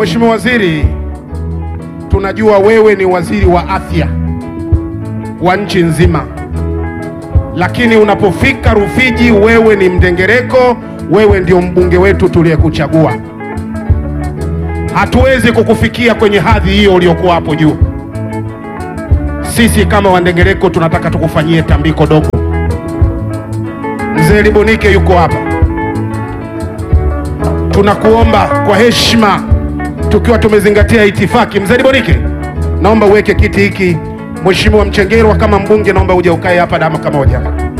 Mheshimiwa Waziri, tunajua wewe ni waziri wa afya wa nchi nzima, lakini unapofika Rufiji wewe ni mdengereko, wewe ndio mbunge wetu tuliyekuchagua. Hatuwezi kukufikia kwenye hadhi hiyo uliokuwa hapo juu. Sisi kama wandengereko tunataka tukufanyie tambiko dogo. Mzee Libonike yuko hapa, tunakuomba kwa heshima, tukiwa tumezingatia itifaki. Mzee Libonike, naomba uweke kiti hiki. Mheshimiwa Mchengerwa kama mbunge, naomba uje ukae hapa dakika moja.